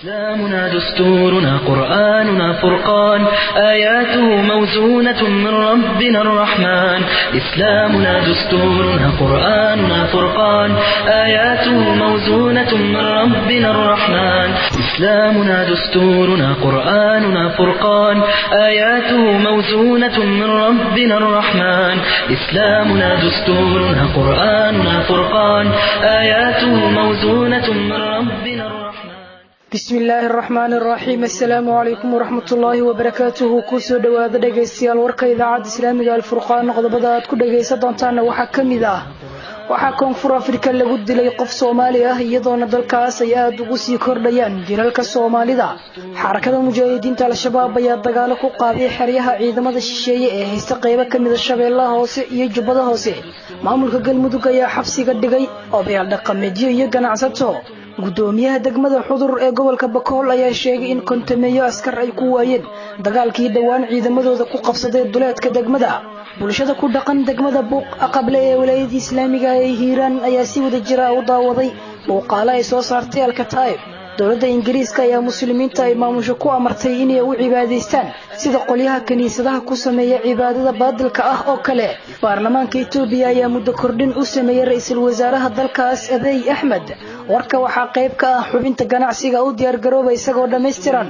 إسلامنا دستورنا قرآننا فرقان آياته موزونة من ربنا الرحمن إسلامنا دستورنا قرآننا فرقان آياته موزونة من ربنا الرحمن إسلامنا دستورنا قرآننا فرقان آياته موزونة من ربنا الرحمن إسلامنا دستورنا قرآننا فرقان آياته موزونة من ربنا الرحمن bismi illaahi araxmaani araxiim assalaamu calaykum waraxmatullaahi wabarakaatuhu kusoo dhowaada dhegaystayaal warka idaacadda islaamiga alfurqaan qodobada aad ku dhagaysan doontaana waxaa ka mid ah waxaa koonfur afrika lagu dilay qof soomaali ah iyadoona dalkaas ay aada ugu sii kordhayaan jilalka soomaalida xarakada mujaahidiinta al-shabaab ayaa dagaalo ku qaaday xeryaha ciidamada shisheeye ee haysta qeybo kamida shabeellaha hoose iyo jubbada hoose maamulka galmudug ayaa xabsiga dhigay odayaal dhaqameedyo iyo ganacsato gudoomiyaha degmada xudur ee gobolka bakool ayaa sheegay in kontameeyo askar ay ku waayeen dagaalkii dhowaan ciidamadooda ku qabsaday duleedka degmada bulshada ku dhaqan degmada buuq aqable ee walaayadii islaamiga ee hiiraan ayaa si wada jira u daawaday muuqaalo ay soo saartay alkataa'ib dowladda ingiriiska ayaa muslimiinta ay maamusho ku amartay inay u cibaadaystaan sida qolyaha kiniisadaha ku sameeya cibaadada baadilka ah oo kale baarlamaanka etoobiya ayaa muddo kordhin u sameeyey ra-iisul wasaaraha dalkaas abeey axmed warka waxaa qayb ka ah xubinta ganacsiga u diyaargarooba isagoo dhammaystiran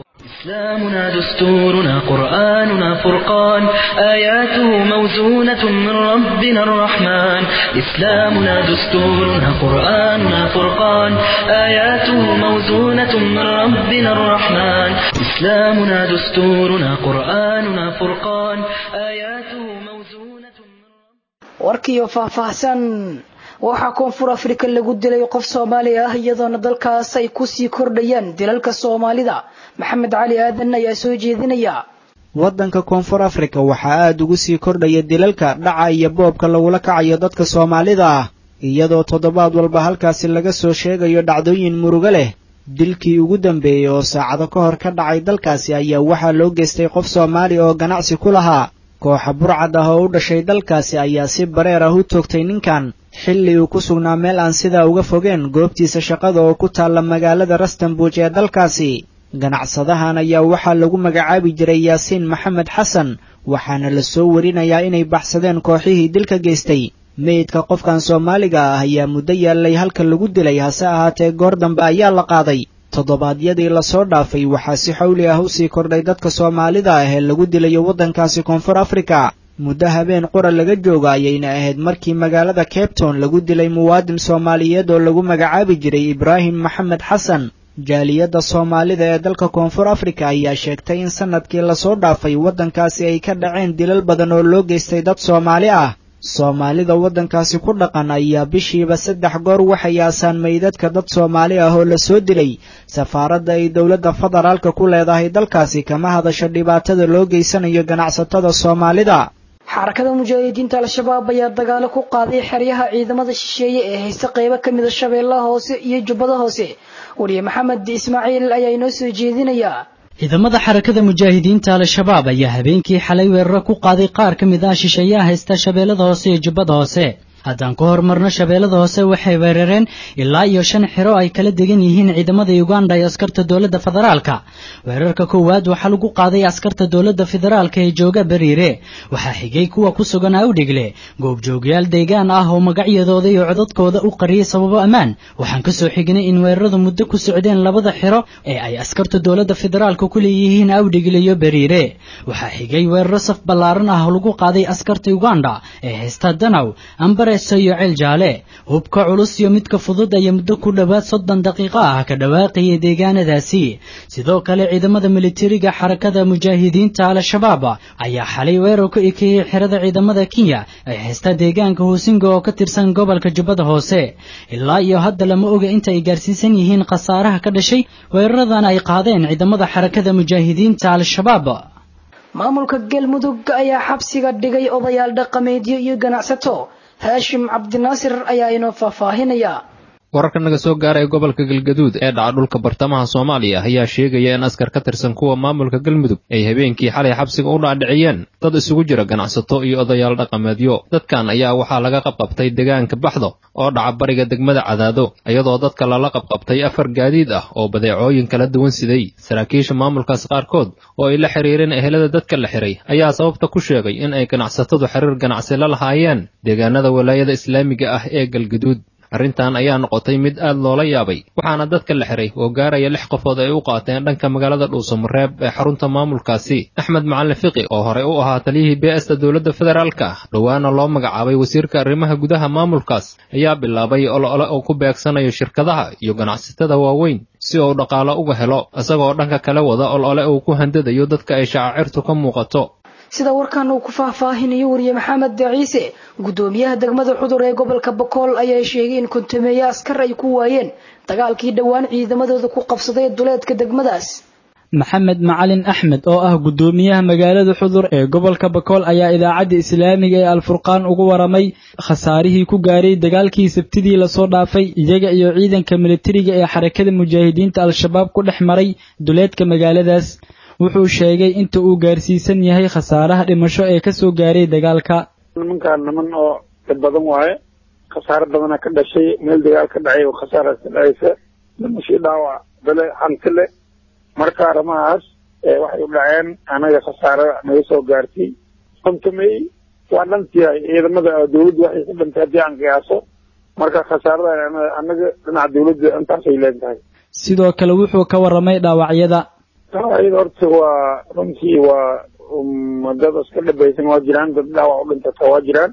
إسلامنا دستورنا قرآننا فرقان آياته موزونة من ربنا الرحمن إسلامنا دستورنا قرآننا فرقان آياته موزونة من ربنا الرحمن إسلامنا دستورنا قرآننا فرقان آياته موزونة warkiiyo faahfaahsan waxaa koonfur afrika lagu dilay qof soomaali ah iyadoona dalkaas ay kusii kordhayaan dilalka soomaalida maxamed cali aadan ayaa soo jeedinaya waddanka koonfur afrika waxaa aada ugu sii kordhaya dilalka dhaca iyo boobka lagula kacayo dadka soomaalida ah iyadoo toddobaad walba halkaasi laga soo sheegayo dhacdooyin murugo leh dilkii ugu dambeeyey oo saacado ka hor ka dhacay dalkaasi ayaa waxaa loo geystay qof soomaali oo ganacsi ku lahaa kooxa burcad ah oo u dhashay dalkaasi ayaa si bareer ah u toogtay ninkan xilli uu ku sugnaa meel aan sidaa uga fogeen goobtiisa shaqada oo ku taalla magaalada rastanbuuj ee dalkaasi ganacsadahan ayaa waxaa lagu magacaabi jiray yaasiin maxamed xasan waxaana la soo warinayaa inay baxsadeen kooxihii dilka geystay meydka qofkan soomaaliga ah ayaa muddo yaallay halka lagu dilay hase ahaatee goor dambe ayaa la qaaday toddobaadyadii lasoo dhaafay waxaa si xawli ah u sii kordhay dadka soomaalida ah ee lagu dilayo waddankaasi koonfur afrika muddo habeen qura laga jooga ayayna ahayd markii magaalada cabetown lagu dilay muwaadin soomaaliyeed oo lagu magacaabi jiray ibraahim maxamed xasan jaaliyadda soomaalida ee dalka koonfur afrika ayaa sheegtay in sannadkii lasoo dhaafay waddankaasi ay ka dhaceen dilal badan oo loo geystay dad soomaali ah soomaalida waddankaasi ku dhaqan ayaa bishiiba saddex goor waxay aasaan meydadka dad soomaali ah oo la soo dilay safaaradda ay dowladda federaalka ku leedahay dalkaasi kama hadasho dhibaatada loo geysanayo ganacsatada soomaalida xarakada mujaahidiinta al-shabaab ayaa dagaalo ku qaaday xeryaha ciidamada shisheeye ee haysta qeybo kamida shabeellaha hoose iyo jubbada hoose wariye maxamed ismaaciil ayaa inoo soo jeedinaya ciidamada xarakada mujaahidiinta al-shabaab ayaa habeenkii xalay weeraro ku qaaday qaar ka mid ah shisheeyaha haysta shabeellada hoose iyo jubbada hoose haddaan ku horumarno shabeellada hoose waxay weerareen ilaa iyo shan xiro ay kala degan yihiin ciidamada uganda iyo askarta dowladda federaalka weerarka koowaad waxaa lagu qaaday askarta dowladda federaalka ee jooga beriire waxaa xigay kuwa ku sugan awdhigle goobjoogyaal deegaan ah oo magacyadooda iyo codadkooda u qariyay sababo ammaan waxaan ka soo xignay in weeraradu muddo ku socdeen labada xiro ee ay askarta dowladda federaalka ku leeyihiin awdhigle iyo beriire waxaa xigay weeraro saf ballaaran ah oo lagu qaaday askarta uganda ee haysta danaw ambare iyo ceel jaale hubka culus iyo midka fudud ayaa muddo ku dhowaad soddon daqiiqo ah ka dhawaaqayay deegaanadaasi sidoo kale ciidamada militariga xarakada mujaahidiinta al-shabaab ayaa xalay weerar ku ekeeyey xerada ciidamada kenya ay haysta deegaanka huusinga oo ka tirsan gobolka jubbada hoose ilaa iyo hadda lama oga inta ay gaarsiisan yihiin khasaaraha ka dhashay weeraradan ay qaadeen ciidamada xarakada mujaahidiinta al-shabaab maamulka galmudug ayaa xabsiga dhigay odayaal dhaqameedyo iyo ganacsato haashim cabdinaasir ayaa inoo faahfaahinaya wararka naga soo gaaraya gobolka galgaduud ee dhaca dhulka bartamaha soomaaliya ayaa sheegaya in askar ka tirsan kuwa maamulka galmudug ay habeenkii xalay xabsiga u dhaadhiciyeen dad isugu jira ganacsato iyo odayaal dhaqameedyo dadkan ayaa waxaa laga qabqabtay deegaanka baxdo oo dhaca bariga degmada cadaado iyadoo dadka lala qabqabtay afar gaadiid ah oo badeecooyin kala duwan siday saraakiisha maamulkaas qaarkood oo ay la xiriireen ehelada dadka la xiray ayaa sababta ku sheegay in ay ganacsatadu xiriir ganacsi la lahaayeen deegaanada walaayada islaamiga ah ee galgaduud arrintan ayaa noqotay mid aad loola yaabay waxaana dadka la xiray oo gaaraya lix qofood ay u qaateen dhanka magaalada dhuusamareeb ee xarunta maamulkaasi axmed macalin fiqi oo horey u ahaa taliyihii bs-ta dowladda federaalka dhowaana loo magacaabay wasiirka arrimaha gudaha maamulkaas ayaa bilaabay olole oo ku beegsanayo shirkadaha iyo ganacsatada waaweyn si uu dhaqaalo uga helo isagoo dhanka kale wada olole uu ku handadayo dadka ay shacaacirtu ka muuqato sida warkan uu ku faahfaahinayo wariye maxamed ciise gudoomiyaha degmada xudur ee gobolka bokool ayaa sheegay in kontameeye askar ay ku waayeen dagaalkii dhowaan ciidamadooda ku qabsaday duleedka degmadaas maxamed macalin axmed oo ah gudoomiyaha magaalada xudur ee gobolka bakool ayaa idaacadda islaamiga ee alfurqaan ugu waramay khasaarihii ku gaaray dagaalkii sabtidii lasoo dhaafay iyaga iyo ciidanka militariga ee xarakada mujaahidiinta al-shabaab ku dhex maray duleedka magaaladaas wuxuu sheegay inta uu gaarsiisan yahay khasaaraha dhimasho ee kasoo gaaray dagaalka nimankaan niman oo dad badan waaye khasaaro badana ka dhashay meel dagaal ka dhacay oo khasaaraas ka dhacaysa dhimashii dhaawac bale hanti le marka arrimahaas waxay u dhaceen anaga khasaaro naga soo gaartay kontamey waa dhantiyahay ciidamada dawladda waxay ka dhantay haddii aan qiyaaso marka khasaarada anaga dhinaca dawladda intaasay leentahay sidoo kale wuxuu ka waramay dhaawacyada dhaawacyada horta waa runtii waa dad iska dhabaysan waa jiraan dad dhaawac u dhintata waa jiraan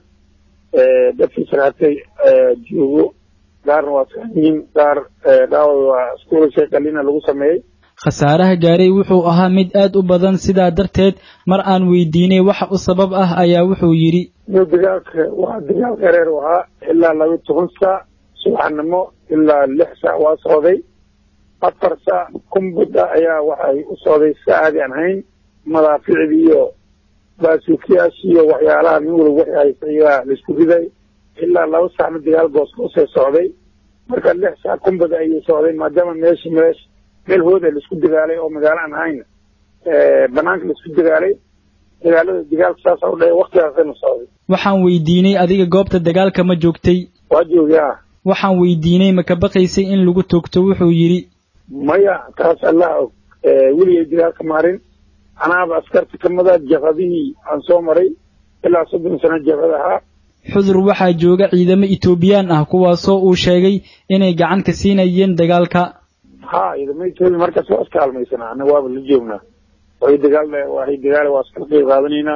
dadkii saraatay joogo qaarna waa saaniin qaar dhaawac waa iskuulashay qalina lagu sameeyey khasaaraha gaaray wuxuu ahaa mid aad u badan sidaa darteed mar aan weydiinay waxa u sabab ah ayaa wuxuu yidhi dagaalka waa dagaal qareer u ahaa ilaa laba toban saac subaxnimo ilaa lix saac waa socday afar saac kumbada ayaa waxay u socday si aadi aan hayn madaaficdii iyo baasuukiyaashii iyo waxyaalaha nin waliba waxay haysa ayaa laisku riday ilaa laba saacna dagaal goosgoosee socday marka lix saac kumbada ayay socday maadaama meeshi meesh meel hooda laisku dagaalay oo magaalo aan ahayn banaanka laisku dagaalay dagaalada dagaalka saasa u dhahay waktigaasayna socday waxaan weydiinay adiga goobta dagaalka ma joogtay waa joogay ah waxaan weydiinay ma ka baqaysay in lagu toogto wuxuu yidhi maya taas allaha og weligay dagaalka maarin anaaba askarta kamida jabhadihii aan soo maray ilaa soddon sano jabhad ahaa xudur waxaa jooga ciidamo etoobiyaan ah kuwaasoo uu sheegay inay gacan ka siinayeen dagaalka ha ciidamo etoobiya markaas waa iska halmaysanaa anaga waaba la joognaa waxay dagaal waxay dagaal waa iska qayb qaadanaynaa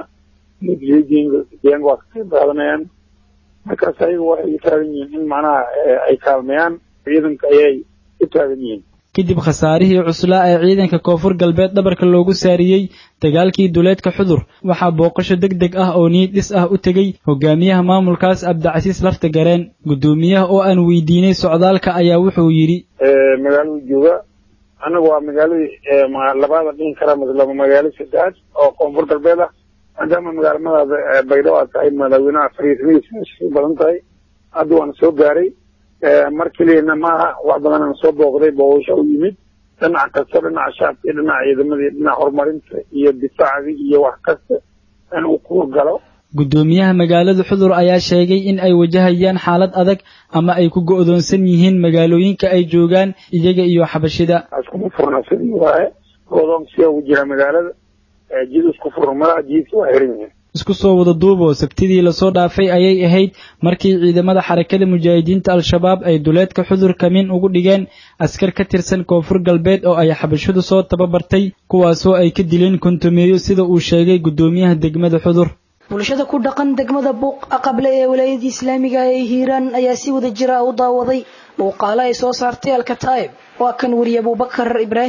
deegaanka waa ka qayb qaadanayaan markaas ayaga waxay taagan yihiin in macnaha ay kaalmayaan ciidanka ayay u taagan yihiin kadib khasaarihii cuslaa ee ciidanka koonfur galbeed dhabarka loogu saariyey dagaalkii duleedka xudur waxaa booqasho deg deg ah oo niyad dhis ah u tegey hogaamiyaha maamulkaas cabdicasiis lafta gareen guddoomiyaha oo aan weydiinay socdaalka ayaa wuxuu yidhi magaaladu jooga anaga waa magaaladii labaada dhihin kara laba magaalo saddexaad oo koonfur galbeed ah maadaama magaalamadaada baydhabo aad tahay madaaweynaha fariismadiisa badan tahay hadda waana soo gaaray mar keliyana maaha wax badanana soo booqday booqasho u yimid dhinac kasta dhinaca shacabka iyo dhinaca ciidamadii dhinaca horumarinta iyo difaacdii iyo wax kasta in uu ku galo guddoomiyaha magaalada xudur ayaa sheegay in ay wajahayaan xaalad adag ama ay ku go'doonsan yihiin magaalooyinka ay joogaan iyaga iyo xabashida iskuma furna sidii waaye go'doonsiyaa ugu jira magaalada jid isku furmada jidka waa xiran yihiin isku soo wada duuboo sabtidii lasoo dhaafay ayay ahayd markii ciidamada xarakada mujaahidiinta al-shabaab ay duleedka xudur kamin ugu dhigeen askar ka tirsan koonfur galbeed oo ay xabashidu soo tababartay kuwaasoo ay ka dileen kontomeeyo sida uu sheegay guddoomiyaha degmada xudur bulshada ku dhaqan degmada buuq aqable ee walaayadii islaamiga ee hiiraan ayaa si wada jira u daawaday muuqaalo ay soo saartay alkataa'ib waa kan weriye abubakar ibraahim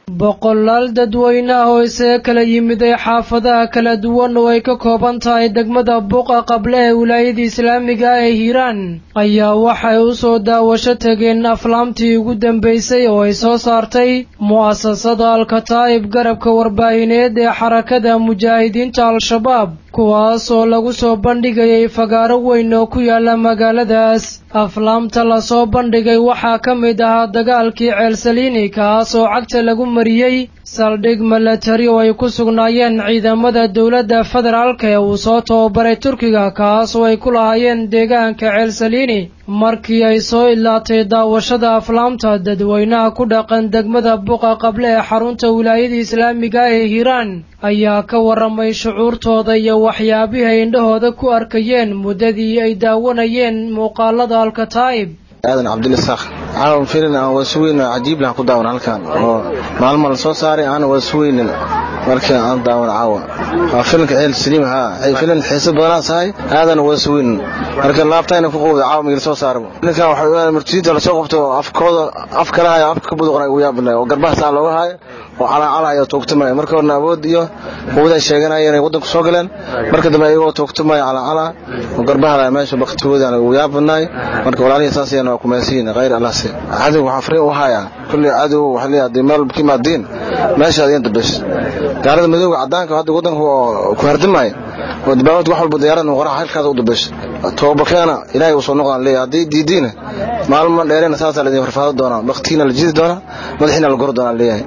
boqolaal dadweyne ah oo isaga kala yimiday xaafadaha kala duwan oo ay ka kooban tahay degmada buuqa qable ee wilaayada islaamiga ah ee hiiraan ayaa waxay u soo daawasho tageen aflaamtii ugu dambaysay oo ay soo saartay mu'asasada alkataa'ib garabka warbaahineed ee xarakada mujaahidiinta al-shabaab kuwaas oo lagu soo bandhigayay fagaaro weyn oo ku yaala magaaladaas aflaamta lasoo bandhigay waxaa ka mid ahaa dagaalkii ceelsaliini kaas oo cagta lagu mariyey saldhig milatari oo ay ku sugnaayeen ciidamada dowladda federaalka ee uu soo tababaray turkiga kaas oo ay ku lahaayeen deegaanka ceelsaliini markii ay soo idlaatay daawashada aflaamta dadweynaha ku dhaqan degmada buqa qable ee xarunta wilaayada islaamiga ee hiiraan ayaa ka warramay shucuurtooda iyo waxyaabihii ay indhahooda ku arkayeen muddadii ay daawanayeen muuqaalada alkataa'ib aadan cabdilisaaq caawan filin aan waasuweyn cajiib lahan ku daawan halkan oo maalmo la soo saaray aan waasuweynin markii aan daawan caawa waa filinka ceel saliim haa filin xiisa badanaa sahay aadan waasuweynin marka laabtayna ku qowda caawa migil soo saarabo filinkan waxa murtidiinta lasoo qabto afkooda af kala hayo afka ka buduqna ugu yaabnay oo garbaha saa looga haayo oo calaacalayo toogtamaya marka horna awood iyo quwada sheeganaya inay waddanku soo galeen marka dambe ayagoo toogtamaya calaacala oo garbaha meesha baktigooda ugu yaabanaay marka walaalihii saas ayaan waa kumaysiin khayr allahsi cadow waxaa fariin u hayaa kulli cadow waxa leeyahay hadii meel kimaadiin meesha adiin dabash gaalada madowga cadaanka hadda waddanku ku hardimaya oo dabaawad wax walba diyaarada qoraha halkaas u dabash toobakeena ilaahay uu soo noqdaan leeyahay haddii diidiina maalmo dheerena saasaa laidin farfaado doonaa baktiina la jidi doonaa madaxiina la goro doonaa leeyahay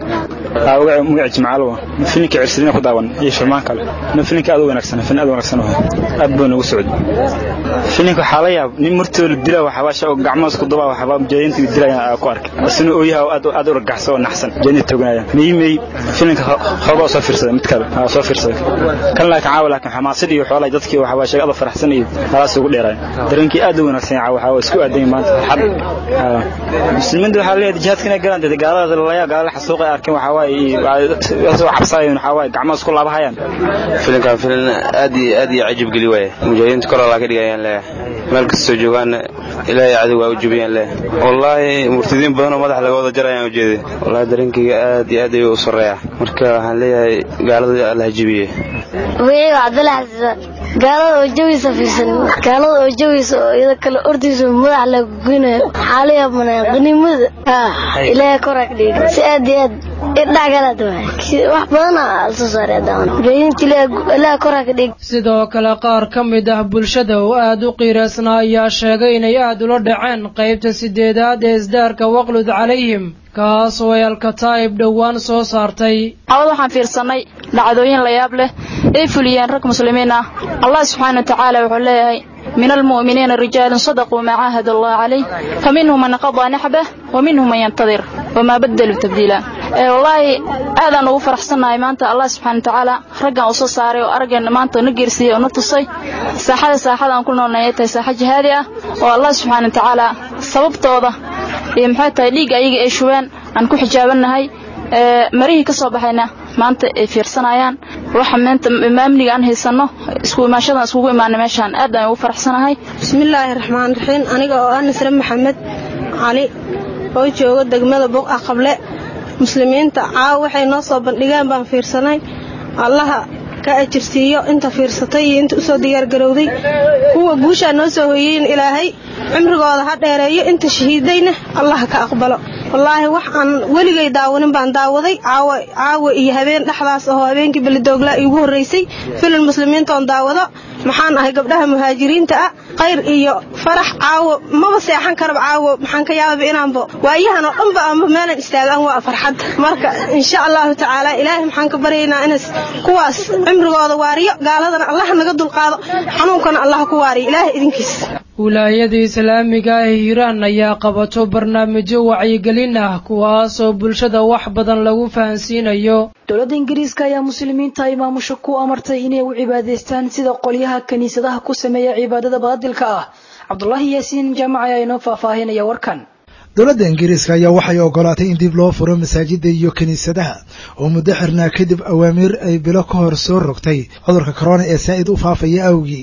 magaci jimcaalowa filinka cirsilina ku daawan iyo filmaan kale nin filinka aad u wanaagsan filin aad u wanaagsan wahay aad buu nagu socday filinka waxaa la yaab nin murtoo la dila waxabaasha oo gacmahaas ku dubaa waxaba mujaahidiinta dilaya ku arkay asina ooyaha oo aad aad u ragaxsan oo naxsan mujaahidiinta toganaya mey mey filinka xoogaa soo fiirsaday mid kale aa soo fiirsaday kan laakiin caawa laakiin xamaasid iyo xoolay dadkii waxabaasha aad faraxsan iyo halaas ugu dheeraay dareenkii aad u wanaagsan yahay waxa waa isku aadan maanta farxad muslimiinta waxaa leeyahay jihaadka inay galaan dad gaalada lalaya gaalada xasuuqa ay arkeen waxaa waaye soo cabsaayeen waxaa waaye gacmahaas ku laabahayaan filinkan filin aad iyo aad iyo cajib geli waaye mujaahidiinta kor allaa ka dhigayaan leeyahay meel kastoo joogaanna ilaahay cadow waa u jubiyaan leeyahay wallaahi murtidiin badan oo madax laga wada jarayaan ujeeday wallaahi dareenkayga aad iyo aad ayuu u sarreeyaa marka waxaan leeyahay gaalada alla hajibiye wiciga cabdalla xasiisa gaalada oo jawiisa fiirsan gaalada oo jawiisa oo iyada kale ordaysa madax laga goynayo xaala yaabanaya qaniimada ilaahay koraa ka dhigi si aad iyo aad idhacgalaad waay wax badana soo saaray daawan mujaahidiinta ilaahay koraa ka dhigi sidoo kale qaar ka mid ah bulshada oo aad u qiiraysnaa ayaa sheegay inay aad ula dhaceen qaybta sideedaad ee isdaarka waqlud calayhim kaas oo ay alkataa'ib dhowaan soo saartay cawad waxaan fiirsanay dhacdooyin la yaab leh ay fuliyeen rag muslimiin ah allah subxaana wa tacaala wuxuu leeyahay من المؤمنين رجال صدقوا ما عاهد الله عليه فمنهم من قضى نحبه ومنهم من ينتظر وما بدلوا تبديلا والله aadaan ugu faraxsanahay maanta allah subxaana watacaala raggan u soo saaray oo araggeena maanta na geersiiyey oo na tusay saaxada saaxada aan ku noolnay ay tahay saaxa jihaadi ah oo allah subxaana watacaala sababtooda iyo maxay tahay dhiigga ayaga ay shubeen aan ku xijaabannahay marihii ka soo baxayna maanta ay fiirsanayaan waxa maanta maamniga aan haysanno isku imaashadan iskugu imaanay meeshaan aad aan ugu faraxsanahay bismillaahi raxmaan raxiim aniga oo ah nasre maxamed cali oo jooga degmada buqa qable muslimiinta caawa waxay noo soo bandhigeen baan fiirsanay allaha ka ajirsiiyo inta fiirsatay iyo inta usoo diyaargarowday kuwa guushaa noo soo hoyeyin ilaahay cimrigooda ha dheereeyo inta shahiidayna allah ka aqbalo wallaahi wax aan weligay daawanin baan daawaday caawa iyo habeen dhexdaas oo habeenkii belidoogla iigu horraysay filin muslimiintoon daawado maxaan ahay gabdhaha muhaajiriinta ah khayr iyo farax caawo maba seexan karaba caawo maxaan ka yaababa inaanba waayahan oo dhanba aanba meelan istaagaan waa farxad marka insha allahu tacaala ilaahay maxaan ka baryaynaa inaas kuwaas cimrigooda waariyo gaaladana allah naga dulqaado xanuunkana allah ku waariyo ilaahay idinkiis wilaayada islaamiga ee hiiraan ayaa qabato barnaamijyo wacyigelin ah kuwaasoo bulshada wax badan lagu fahansiinayo dowladda ingiriiska ayaa muslimiinta ay maamusho ku amartay inay u cibaadaystaan sida qolyaha kiniisadaha ku sameeya cibaadada baadilka ah cabdulaahi yaasiin jaamac ayaa inoo faahfaahinaya warkan dowladda ingiriiska ayaa waxay ogolaatay in dib loo furo masaajida iyo kiniisadaha oo muddo xirnaa kadib awaamiir ay bilo ka hor soo rogtay cudurka corona ee saa'id u faafaya awgii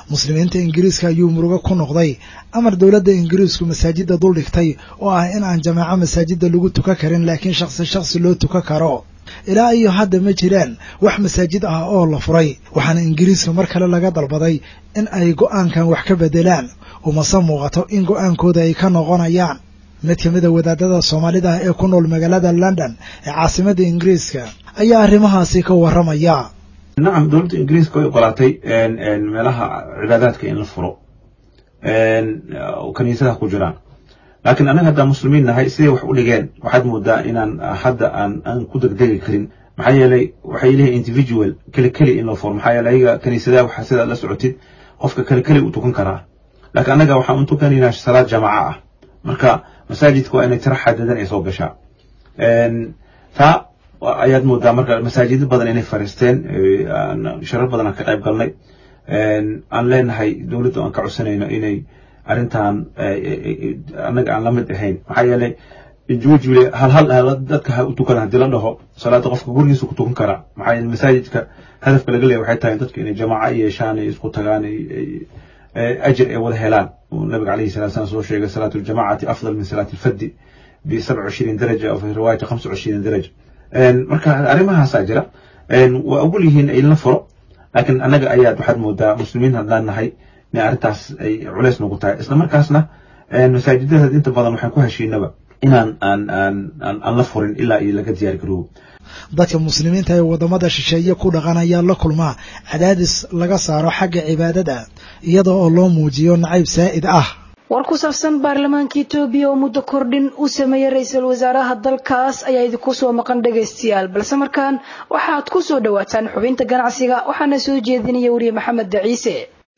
muslimiinta ingiriiska ayuu murugo ku noqday amar dowladda ingiriisku masaajidda dul dhigtay oo ah in aan jamaaco masaajidda lagu tukan karin laakiin shakhsi shakhsi loo tukan karo ilaa iyo hadda ma jiraan wax masaajid ah oo la furay waxaana ingiriiska mar kale laga dalbaday in ay go'aankan wax ka beddelaan umase muuqato in go'aankooda ay ka noqonayaan mid ka mid a wadaadada soomaalida ah ee ku nool magaalada london ee caasimadda ingiriiska ayaa arrimahaasi ka warramaya nacam dowladda ingiriiska way ogolaatay meelaha cibaadaadka in la furo kaniisadaha ku jiraan laakiin annaga haddaan muslimiin nahay siday wax u dhigeen waxaad moodaa inaan hadda aan aan ku degdegi karin maxaa yeelay waxay leeyihin individual keli keli in loo furo maxaa yeelay ayaga kaniisadaha waxaa sidaad la socotid qofka keli keli u tukan karaa laakiin annaga waxaan u tukanaynaa salaad jamaaca ah marka masaajidka waa inay tiro xadadan ay soo gashaa taa ayaad moodaa marka masaajidyo badan inay fariisteen sharar badan aan ka qayb galnay aan leenahay dowladda aan ka codsanayno inay arrintan annaga aan la mid ahayn maxaa yeelay juwajule hal hal dadka ha u tukana haddii la dhaho salaada qofka gurigiisa ku tukan karaa maxaa yeele masaajidka hadafka laga leeyahay waxay tahay dadka inay jamaaco yeeshaan ay isku tagaan ajir ay wada helaan nabiga calayhi salatu salam soo sheegay salaatu ljamacati afdal min salaati alfaddi bi sabca cishriin daraja oo fi riwaayati khamsa cishriin daraja marka arrimahaasaa jira waa ogol yihiin in la furo laakiin annaga ayaad waxaad moodaa muslimiin haddaan nahay in arrintaas ay culays nagu tahay isla markaasna masaajidada inta badan waxaan ku heshiinaba inaan aan aan aan la furin ilaa iyo laga diyaar garoobo dadka muslimiinta ee waddamada shisheeye ku dhaqan ayaa la kulmaa cadaadis laga saaro xagga cibaadada iyada oo loo muujiyo nacayb saa'id ah war ku saabsan baarlamaanka etoobiya oo muddo kordhin u sameeyey ra-iisul wasaaraha dalkaas ayaa idinku soo maqan dhagaystayaal balse markaan waxaad ku soo dhowaataan xubinta ganacsiga waxaana soo jeedinaya weriye maxamed daciise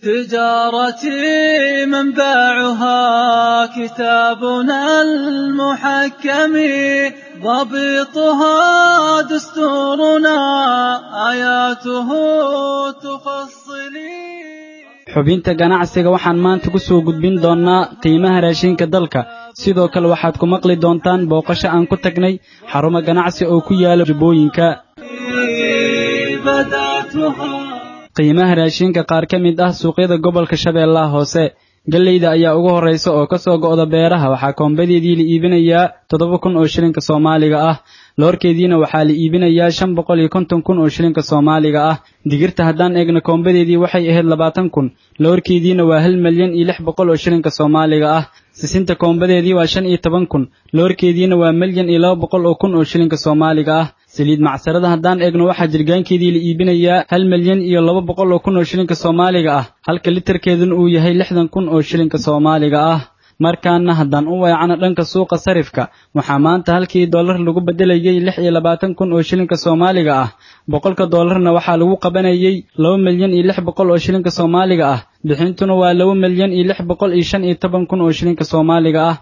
تجارتي منبعها كتابنا المحكم ضبطها دستورنا آياته تفصلي xubinta ganacsiga waxaan maanta ku soo gudbin doonnaa qiimaha raashinka dalka sidoo kale waxaad ku maqli doontaan booqasho aan ku tagnay xarumo ganacsi oo ku yaala jubbooyinka qiimaha raashinka qaar ka mid ah suuqyada gobolka shabeellaha hoose galleyda ayaa ugu horraysa oo ka soo go'da beeraha waxaa koombadeedii la iibinayaa toddoba kun oo shilinka soomaaliga ah loorkeediina waxaa la iibinayaa shan boqol iyo konton kun oo shilinka soomaaliga ah digirta haddaan eegno koombadeedii waxay ahayd labaatan kun loorkeediina waa hal milyan iyo lix boqol oo shilinka soomaaliga ah sisinta koombadeedii waa shan iyo toban kun loorkeediina waa milyan iyo laba boqol oo kun oo shilinka soomaaliga ah saliid macsarada haddaan eegno waxaa jirgaankeedii la iibinayaa hal milyan iyo laba boqol oo kun oo shilinka soomaaliga ah halka litarkeeduna uu yahay lixdan kun oo shilinka soomaaliga ah markaana haddaan u weecano dhanka suuqa sarifka waxaa maanta halkii dollar lagu beddelayay lix iyo labaatan kun oo shilinka soomaaliga ah boqolka dollarna waxaa lagu qabanayay laba milyan iyo lix boqol oo shilinka soomaaliga ah bixintuna waa laba milyan iyo lix boqol iyo shan iyo toban kun oo shilinka soomaaliga ah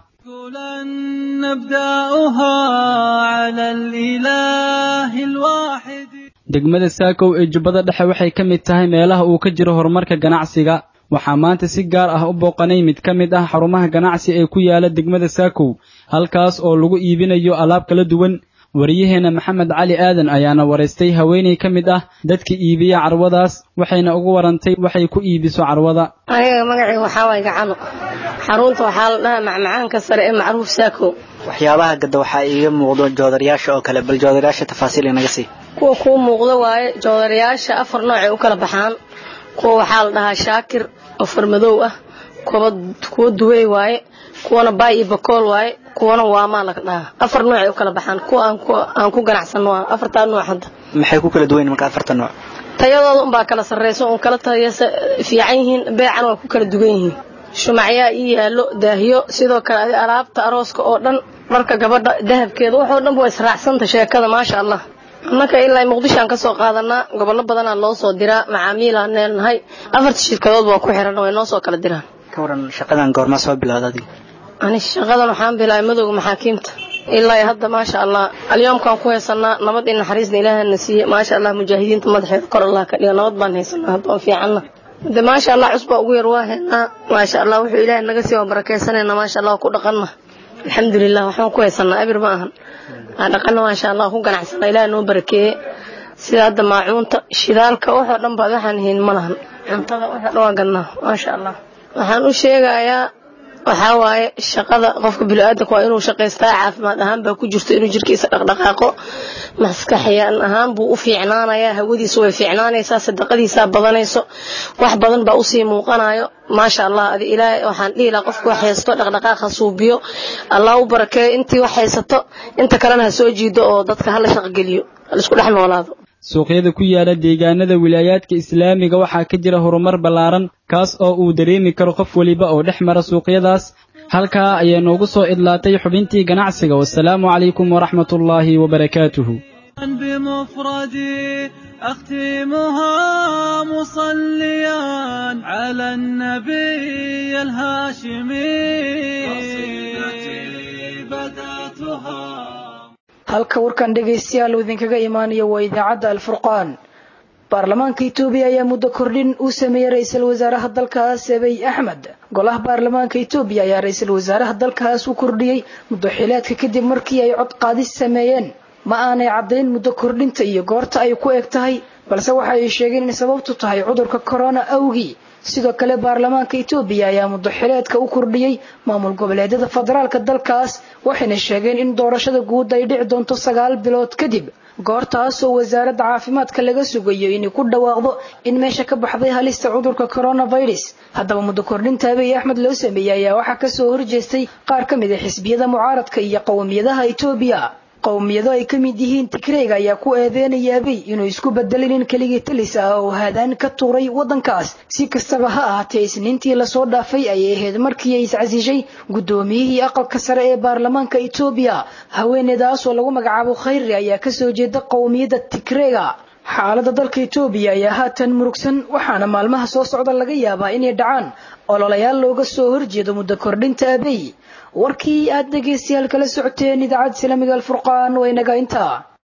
degmada saakow ee jubbada dhexe waxay ka mid tahay meelaha uu ka jiro horumarka ganacsiga waxaa maanta si gaar ah u booqanay mid ka mid ah xarumaha ganacsi ee ku yaala degmada saakow halkaas oo lagu iibinayo alaab kala duwan wariyaheenna maxamed cali aadan ayaana waraystay haweenay ka mid ah dadka iibiya carwadaas waxayna ugu warantay waxay ku iibiso carwada aniga magacii waxaa waay gacano xarunta waxaa la dhahaa macmacaanka sare ee macruuf saakow waxyaabaha gadda waxaa iiga muuqdo joodarayaasha oo kale bal joodarayaasha tafaasiil inaga sii kuwa kuu muuqdo waaye joodarayaasha afar noocay u kala baxaan kuwa waxaa la dhahaa shaakir oo farmadow ah kuwa duwey waaye kuwana baay iyo bakool waaye kuwana waamaa laga dhahaa afar noocay u kala baxaan kuwa aan ku ganacsanno waa afartaa nooc hadda maxay ku kala duwan marka afarta nooc tayadooda unbaa kala sarrayso un kala tayasa fiican yihiin beecan waa ku kala dugan yihiin shumacyaa ii yaallo daahiyo sidoo kale alaabta arooska oo dhan dharka gabadha dahabkeeda waxoo dhanba waa israacsanta sheekada maasha allah annaka ilaa muqdishoaan ka soo qaadanaa gobollo badanaa loo soo diraa macaamiilaan neenahay afarta shirkadood waa ku xiran way noo soo kala diraan ka waran shaqadan goorma soo bilowda adiga ani shaqadan waxaan bilaabay madowga maxaakiimta ilaa hadda maasha allah alyoomkaan ku haysanaa nabad iyo naxariisna ilaahana siiye maasha allah mujaahidiinta madaxeeda kor allah ka dhiga nabad baan haysanaa hadda waan fiicanna de maasha allah cusbaa ugu yar waa haynaa maasha allah wuxuu ilaahay naga sii waa barakaysanayna maasha allah ku dhaqanna alxamdulilah waxbaan ku haysanaa abir ma ahan aan dhaqanna maasha allah ku ganacsana ilaah noo barakeeye sida hadda maacuunta shidaalka waxoo dhan baad waxaan hayn ma lahan cuntada waxa dhawaa gadnaa maasha allah waxaan u sheegayaa waxaa waaye shaqada qofka bini'aadanka waa inuu shaqaystaa caafimaad ahaan baa ku jirto inuu jirkiisa dhaqdhaqaaqo maskaxyaan ahaan buu u fiicnaanayaa hawadiisu way fiicnaanaysaa sadaqadiisaa badanayso wax badan baa usii muuqanayo maasha allah adi ilaahay waxaan dhihi lahaa qofku wax haysto dhaqdhaqaaqa suubiyo allah u barakeeyo intii wax haysato inta kalena ha soo jiido oo dadka hala shaqogeliyo halaisku dhex noolaado suuqyada ku yaala deegaanada wilaayaadka islaamiga waxaa ka jira horumar ballaaran kaas oo uu dareemi karo qof weliba oo dhex mara suuqyadaas halkaa ayaa noogu soo idlaatay xubintii ganacsiga wasalaamu calaykum waraxmatullaahi wabarakaatuhu بمفردي أختمها مصليا على النبي الهاشمي قصيدتي بدأتها halka warkan dhegaystayaal uu idinkaga imaanayo waa idaacadda alfurqaan baarlamaanka itoobiya ayaa muddo kordhin uu sameeyey ra-iisul wasaaraha dalkaas abiy axmed golaha baarlamaanka itoobiya ayaa ra-iisul wasaaraha dalkaas u kordhiyey muddo xileedka kadib markii ay cod qaadis sameeyeen ma aanay caddayn muddo kordhinta iyo goorta ay ku eg tahay balse waxa ay sheegeen in sababtu tahay cudurka corona awgii sidoo kale baarlamaanka itoobiya ayaa muddo xileedka u kordhiyey maamul goboleedyada federaalka dalkaas waxayna sheegeen in doorashada guud ay dhici doonto sagaal bilood kadib goortaas oo wasaaradda caafimaadka laga sugayo inay ku dhawaaqdo in meesha ka baxday halista cudurka coronavirus haddaba muddo kordhinta abiy axmed loo sameeyey ayaa waxaa kasoo horjeestay qaar ka mid a xisbiyada mucaaradka iyo qowmiyadaha itoobiya qowmiyado ay ka mid yihiin tigreyga ayaa ku eedeynaya abiy inuu isku bedelin in keligii talis ah oo haadaan ka tuuray waddankaas si kastaba ha ahaatee isniintii lasoo dhaafay ayay ahayd markii ay iscasishay guddoomiyihii aqalka sare ee baarlamaanka itoobiya haweeneydaas oo lagu magacaabo khayri ayaa kasoo jeeda qowmiyadda tigreyga xaaladda dalka itoobiya ayaa haatan murugsan waxaana maalmaha soo socda laga yaabaa inay dhacaan ololayaal looga soo horjeedo muddo kordhinta abiy warkii aad dhegaystayaal kala socoteen idaacadda islaamiga alfurqaan waa inaga intaa